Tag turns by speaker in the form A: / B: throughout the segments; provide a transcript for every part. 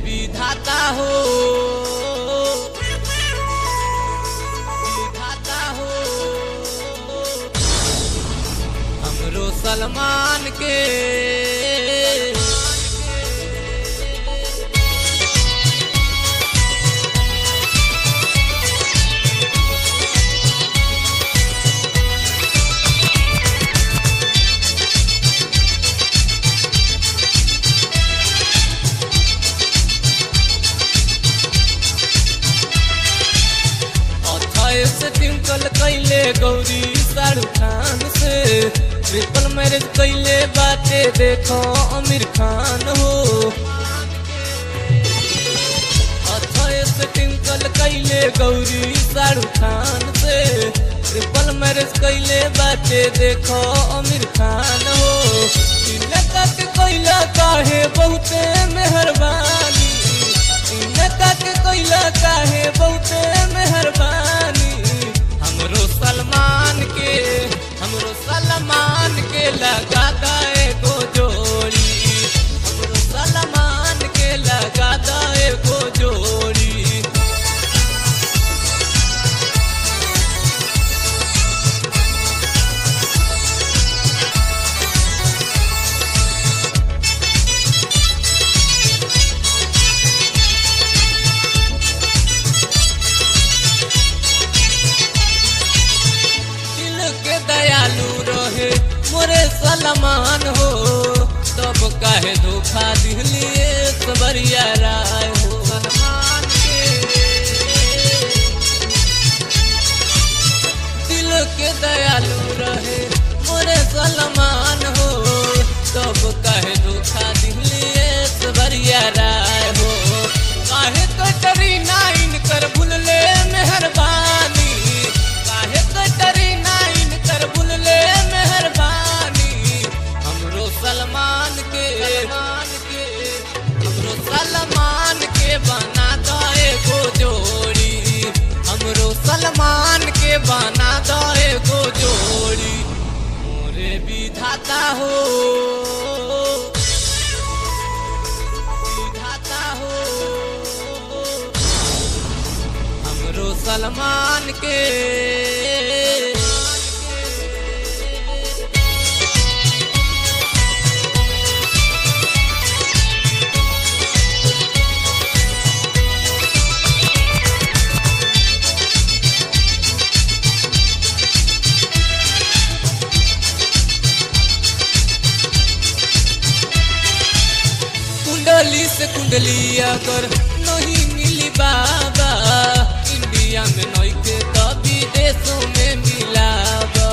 A: विधाता हो विधाता हो हमरो सलमान के अथाए से ट्विंकल कैले गौरी शाहरुख खान से ट्रिपल मैरिज कैले बाटे देखो आमिर खान हो अथाए से ट्विंकल कैले गौरी शाहरुख खान से ट्रिपल मैरिज कैले बाटे देखो आमिर खान हो इनका के कैला काहे बहुते मेहरबानी इनका के कैला काहे बहुते मेहरबानी हमरो सलमान के हमरो सलमान के लगा दे गो जोड़ी हमरो सलमान के लगा दे गो जोड़ी दिल के दयालु रहे मोरे सलमान हो तब काहे धोखा दिलिए सबरिया राय हो सलमान के दिल के दयालु रहे मोरे सलमान हो तब काहे धोखा दिलिए सबरिया राय हो काहे कटरी नाइन कर भूलले मेहरबानी काहे कटरी नाइन कर भूलले मेहरबानी हमरो सलमान के मान के हमरो सलमान के बना दो एगो जोड़ी हमरो सलमान के बना दो एगो जोड़ी मोरे विधाता हो विधाता हो हमरो सलमान के कुंडली से कुंडली अगर नहीं मिली बाबा इंडिया में नहीं के तो विदेशों में मिलाबा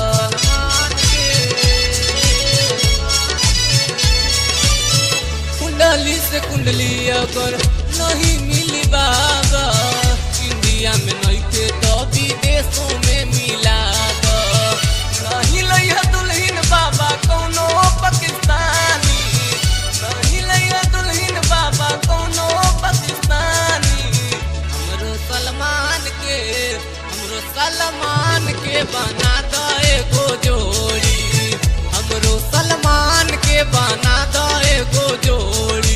A: कुंडली से कुंडली अगर नहीं मिली बाबा इंडिया में नहीं के तो विदेशों में मिलाबा नहीं लइहा दुल्हन बाबा कौनो पाकिस्तानी नहीं लइहा दुल्हन बाबा कौनो पाकिस्तानी हमरो सलमान के हमरो सलमान के बना दो एगो जोड़ी हमरो सलमान के बना दो एगो जोड़ी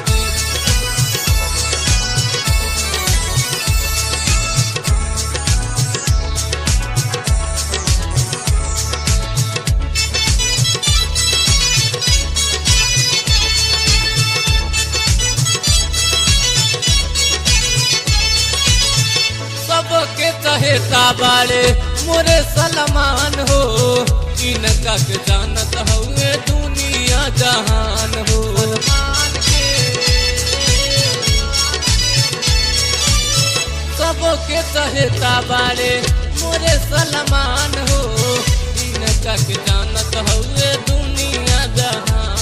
A: सबके चहेता बाले मोरे सलमान हो इनका के जानत हुए दुनिया जहान हो सबके चहेता बाले मोरे सलमान हो इनका के जानत हुए दुनिया जहान